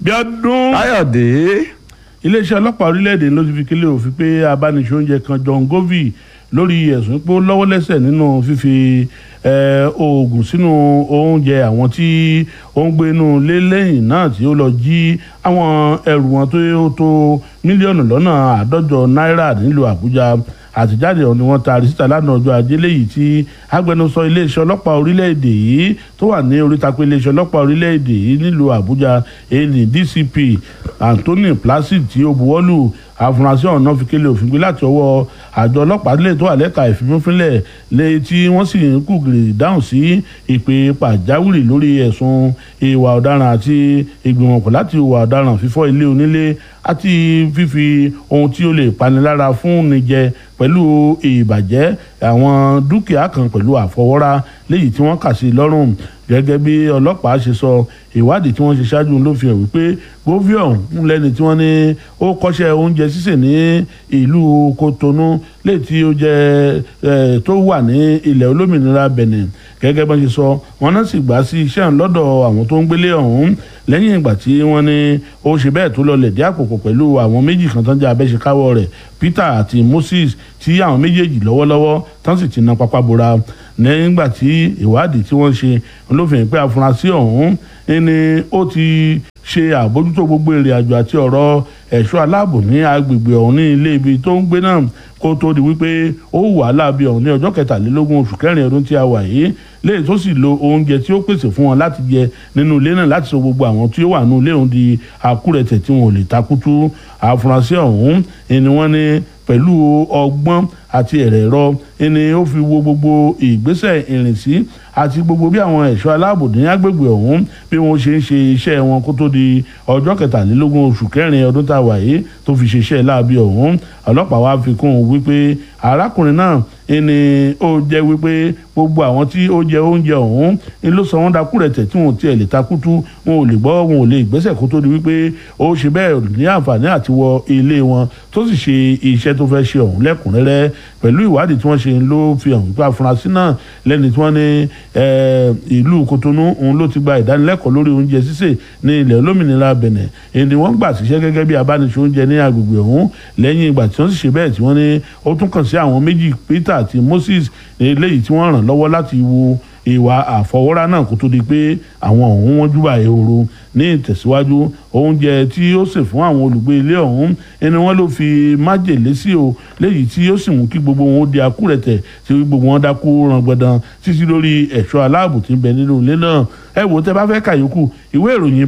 Bíọ́dún káyọ̀dé iléeṣẹ́ ọlọ́pàá orílẹ̀-èdè ló ti fi kílẹ̀ òfin pé abániṣoúnjẹ kan John Govi lórí ẹ̀sùn pé ó lọ́wọ́ lẹ́sẹ̀ nínú fífi eh, oògùn sínú oúnjẹ àwọn tí ó ń gbé inú ilé lẹ́yìn náà tí ó lọ jí àwọn ẹrù wọn tó tó mílíọ̀nù lọ́nà àádọ́jọ náírà nílùú Àbújá àtijáde ọ̀hún ni wọ́n taari síta lánàá ọjọ́ ajé léyìí tí agbẹnusọ iléeṣẹ́ ọlọ́pàá orílẹ̀-èdè yìí tó wà ní oríta pé iléeṣẹ́ ọlọ́pàá orílẹ̀-èdè yìí nílùú Àbújá èyí DCP Anthony Placid tí ó buwọ́lù àfúrásì ọ̀nà fi kélé òfin gbé láti ọwọ́ àjọ ọlọ́pàá lè tó wà lẹ́ka ìfimúfínlẹ̀ lé tí wọ́n sì ń kúgìrì dáhùn sí ìpè pàjáwìrì lórí ẹ̀sùn ìwà ọ̀daràn àti ìgbìmọ̀pọ̀ láti ìwà ọ̀daràn fífọ́ ilé onílé àti fífi ohun tí ó lè panilára fún ni jẹ pẹ̀lú ìbàjẹ́ àwọn dúkìá kan pẹ̀lú àfọwọ́rá léyìí tí wọ́n kà sí lọ́rùn gẹ́gẹ́ bí ọlọ́pàá ṣe sọ ìwádìí tí wọ́n ṣe ṣáájú ló fi hàn wípé govion ń lẹ́ni tí wọ́n ní ó kọ́ṣẹ́ oúnjẹ sísè ní ìlú Kotonu léyìí tí ó jẹ́ tó wà ní ilẹ̀ olómìnira Benin gẹ́gẹ́ bá ṣe sọ wọn náà sì gbà sí iṣẹ́ lọ́dọ̀ àwọn tó ń gbélé ọ̀hún lẹ́yìn ìgbà tí wọ́n ní ó ṣe bẹ́ẹ̀ tó lọ lẹ̀dí àpòpọ̀ pẹ̀lú àwọn méjì kan tán jẹ́ abẹ́ṣekáwọ́ rẹ̀ Peter àti Moses tí àwọn méjèèjì lọ́wọ́lọ́wọ́ tán sì ti na pápá bora nígbà tí ìwádìí tí wọ́n ṣe ló fi hàn pé afurasí ọ̀hún ni ó ti ṣe àbójútó gbogbo ìrìn àjò àti ọ̀rọ̀ ẹ̀ṣọ́ aláàbò ní agbègbè ọ̀hún ní ilé ibi tó ń gbé náà kó tó di wípé ó wà láàbí ọ̀hún ní ọjọ́ kẹtàlélógún oṣù kẹrin ọdún tí a wà yìí léyìí tó sì lo oúnjẹ tí ó pèsè fún wọn láti jẹ nínú ilé náà láti sọ gbogbo àwọn tí ó wà nínú ilé ọ̀hún di àkúrẹ̀tẹ̀ tí wọn ò lè takutu àfúrásì ọ̀hún ni wọ́n ní pẹ̀lú ọgbọ́n àti ẹ̀rẹ̀rọ ẹni ó fi wo gbogbo ìgbésẹ̀ ìrìnsí àti gbogbo bí àwọn ẹ̀ṣọ́ aláàbò ní agbègbè ọ̀hún bí wọ́n ṣe ń ṣe iṣẹ́ wọn kó tó di ọjọ́ kẹtàlélógún oṣù kẹrin ọdún tá a wà yìí tó fi ṣe iṣẹ́ láabi ọ̀hún ọlọ́pàá wa fi kún un wípé arákùnrin náà ẹni ó jẹ́ wípé gbogbo àwọn tí ó jẹ oúnjẹ ọ̀hún ni ló sọ wọ́n dakú rẹ̀ tẹ̀ tí wọn ò tiẹ̀ lè takutu wọn ò lè gbọ́ wọn ò lè gbẹ́sẹ̀ kó tó di wípé ó ṣe bẹ́ẹ̀ ní àǹfààní àti wọ ilé wọn tó sì ṣe iṣẹ́ tó fẹ́ ṣe ọ̀hún lẹ́kùnrẹ́rẹ́ pẹ̀lú ìwádìí tí wọ́n ṣe ló fi hàn wípé afurasí náà lẹ́ni tí wọ́n ní ìlú Kotonu òun ló ti gba ìdánilẹ́kọ̀ọ́ lórí oúnjẹ sísè ní ilẹ̀ olómìnira Benin èyí ni wọ́n gbà síṣẹ́ gẹ́gẹ́ bí abániṣe oúnjẹ ní agbègbè ọ̀hún lẹ́yìn ìgbà tí wọ́n sì ṣe bẹ́ẹ̀ tí wọ́n ní ó tún kàn sí àwọn méjì Peter àti Moses eléyìí tí wọ́n ràn lọ́wọ́ láti wo ìwà àfọwọ́rá náà kó tó di pé àwọn ọ̀hún wọ́n júbà ehoro ní ìtẹ̀síwájú oúnjẹ tí ó sè fún àwọn olùgbé ilé ọ̀hún ẹni wọ́n ló fi májèlé sí o léyìí tí ó sì mú kí gbogbo wọn ó di akúrẹ̀tẹ̀ tí gbogbo wọn dákú rangbọ̀dàn títí lórí ẹ̀ṣọ́ aláàbò tí ń bẹ nínú ilé náà ẹ wò tẹ́ bá fẹ́ kàyókù ìwé ìròyìn